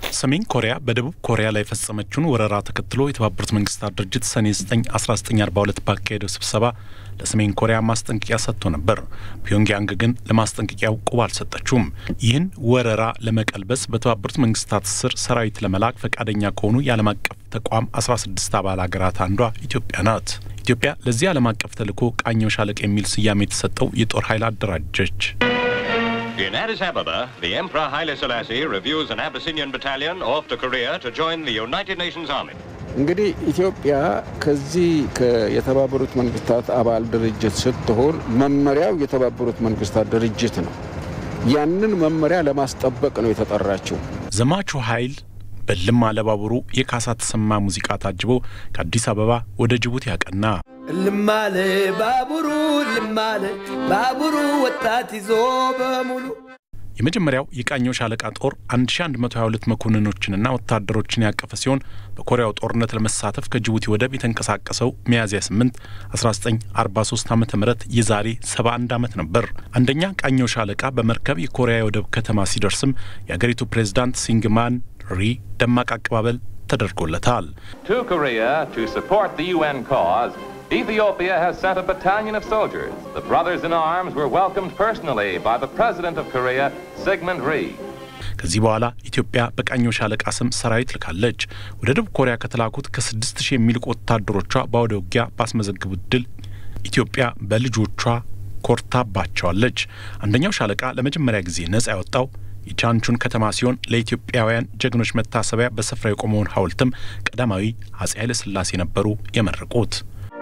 ሰሜን ኮሪያ በደቡብ ኮሪያ ላይ የፈጸመችውን ወረራ ተከትሎ የተባበሩት መንግስታት ድርጅት ሰኔ 9 1942 ባካሄደው ስብሰባ ለሰሜን ኮሪያ ማስጠንቀቂያ ሰጥቶ ነበር። ፒዮንግያንግ ግን ለማስጠንቀቂያው ቁብ አልሰጠችውም። ይህን ወረራ ለመቀልበስ በተባበሩት መንግስታት ስር ሰራዊት ለመላክ ፈቃደኛ ከሆኑ የዓለም አቀፍ ተቋም 16 አባል ሀገራት አንዷ ኢትዮጵያ ናት። ኢትዮጵያ ለዚህ ዓለም አቀፍ ተልዕኮ ቃኘው ሻለቃ የሚል ስያሜ የተሰጠው የጦር ኃይል አደራጀች። In Addis Ababa, the Emperor Haile Selassie reviews an Abyssinian battalion off to Korea to join the United Nations Army. እንግዲህ ኢትዮጵያ ከዚህ የተባበሩት መንግስታት አባል ድርጅት ስትሆን መመሪያው የተባበሩት መንግስታት ድርጅት ነው። ያንን መመሪያ ለማስጠበቅ ነው የተጠራችው። ዘማቹ ኃይል በልም አለ ባቡሩ የካሳ ተሰማ ሙዚቃ ታጅቦ ከአዲስ አበባ ወደ ጅቡቲ ያቀና። ልማለ ባቡሩ ልማለ ባቡሩ ወጣት ይዞ በሙሉ የመጀመሪያው የቃኘው ሻለቃ ጦር 1122 መኮንኖችንና ወታደሮችን ያቀፈ ሲሆን በኮሪያው ጦርነት ለመሳተፍ ከጅቡቲ ወደብ የተንቀሳቀሰው ሚያዝያ 8 1943 ዓ ም የዛሬ 71 ዓመት ነበር። አንደኛ ቃኘው ሻለቃ በመርከብ የኮሪያ የወደብ ከተማ ሲደርስም የአገሪቱ ፕሬዝዳንት ሲንግማን ሪ ደማቅ አቀባበል ተደርጎለታል። To Korea to support the UN cause, Ethiopia has sent a battalion of soldiers. The brothers in arms were welcomed personally by the President of Korea, Sigmund Rhee. ከዚህ በኋላ ኢትዮጵያ በቃኘው ሻለቃ ስም ሰራዊት ልካለች። ወደ ደቡብ ኮሪያ ከተላኩት ከስድስት ሺህ የሚልቁ ወታደሮቿ በአውደ ውጊያ ባስመዘግቡት ድል ኢትዮጵያ በልጆቿ ኮርታባቸዋለች። አንደኛው ሻለቃ ለመጀመሪያ ጊዜ ነጻ ያወጣው የቻንቹን ከተማ ሲሆን ለኢትዮጵያውያን ጀግኖች መታሰቢያ በስፍራ የቆመውን ሐውልትም ቀዳማዊ አጼ ኃይለ ሥላሴ ነበሩ የመረቁት።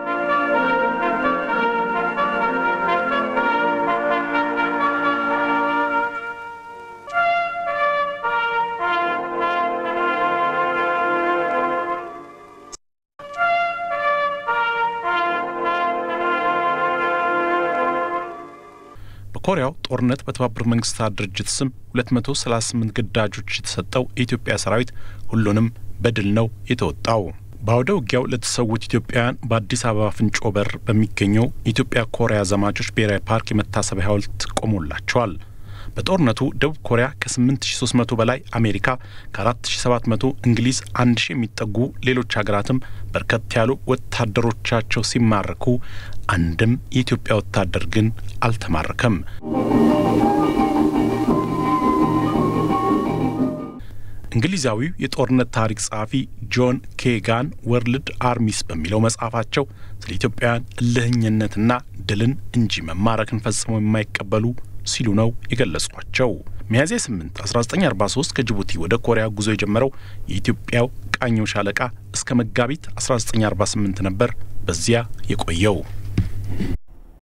በኮሪያው ጦርነት በተባበሩት መንግስታት ድርጅት ስም 238 ግዳጆች የተሰጠው የኢትዮጵያ ሰራዊት ሁሉንም በድል ነው የተወጣው። በአውደ ውጊያው ለተሰዉት ኢትዮጵያውያን በአዲስ አበባ ፍንጮ በር በሚገኘው የኢትዮጵያ ኮሪያ ዘማቾች ብሔራዊ ፓርክ የመታሰቢያ ሐውልት ቆሞላቸዋል። በጦርነቱ ደቡብ ኮሪያ ከ8300 በላይ፣ አሜሪካ ከ4700፣ እንግሊዝ 1000 የሚጠጉ ሌሎች ሀገራትም በርከት ያሉ ወታደሮቻቸው ሲማረኩ አንድም የኢትዮጵያ ወታደር ግን አልተማረከም። እንግሊዛዊው የጦርነት ታሪክ ጸሐፊ ጆን ኬጋን ወርልድ አርሚስ በሚለው መጽሐፋቸው ስለ ኢትዮጵያውያን እልህኝነትና ድልን እንጂ መማረክን ፈጽመው የማይቀበሉ ሲሉ ነው የገለጿቸው። ሚያዝያ 8 1943 ከጅቡቲ ወደ ኮሪያ ጉዞ የጀመረው የኢትዮጵያው ቃኘው ሻለቃ እስከ መጋቢት 1948 ነበር በዚያ የቆየው።